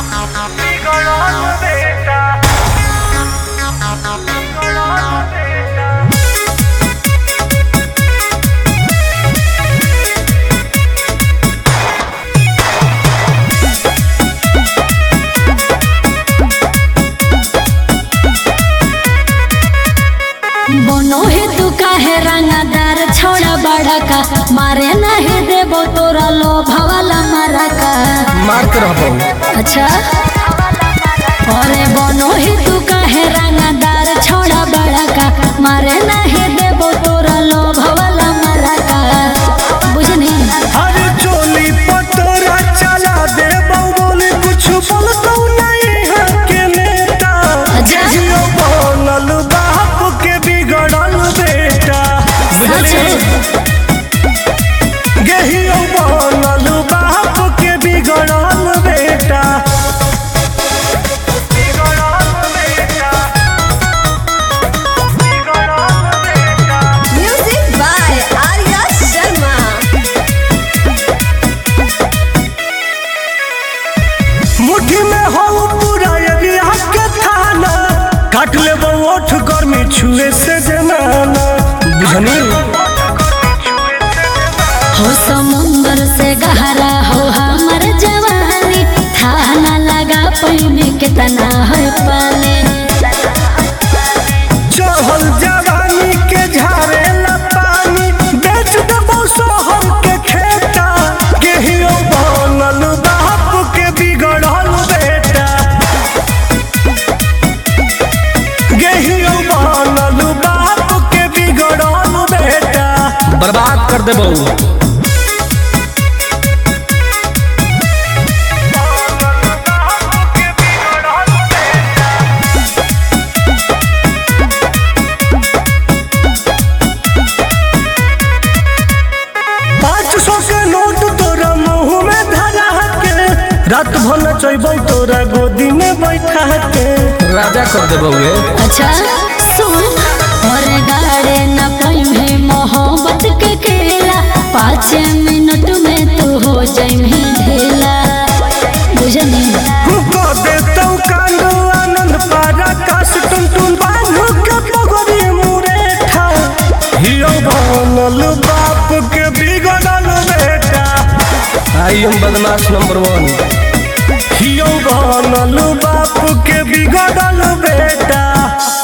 बोनो हे तू काहे रंगदार छोड़ा बड़ा का मारे नहीं देबो तोरा लो भवाला मारा का मार के रहबो अच्छा अरे बोनो हे तू काहे रंगदार छोड़ा बड़ा का मारे नहीं देबो तोरा लो भवाला मारा का बुझनी अरे चोली पतोरा चला दे बोले कुछ बोलतो नहीं है के नेता अच्छा। जियो बनल बाप के बिगड़ल बेटा बुझले गेहियो बनल बाप के बिगड़ल बेटा Music by Arya Sharma. मुट्ठी में हो पूरा एरिया के थाना काट ले ओठ गर्मी छुए से जमाना बुझनी हो समुंदर से गहरा हो हमर जवानी था ना लगा पैने कितना है पानी चहल जवानी के झारे ला पानी बेच देबो शहर के खेता गेहियो बनल बाप के बिगड़ल बेटा गेहियो बनल बाप के बिगड़ल बेटा बर्बाद कर देबो पाँच सौ के नोट तोरा मुंह में धरा के रात भर नचैबो तोरा गोदी में बैठा के राजा कर देबो वे अच्छा सुन और गाड़े न पैमे मोहब्बत के खेला पाँच मिनट में तू हो जाइमे ढेला बुझनी को दे तो कांदो आनंद पारा काश टुन टुन बांधो के पगड़ी मुरेठा हियो बनल बाप के बिगड़ल बेटा आई एम बदमाश नंबर वन हियो बनल बाप के बिगड़ल बेटा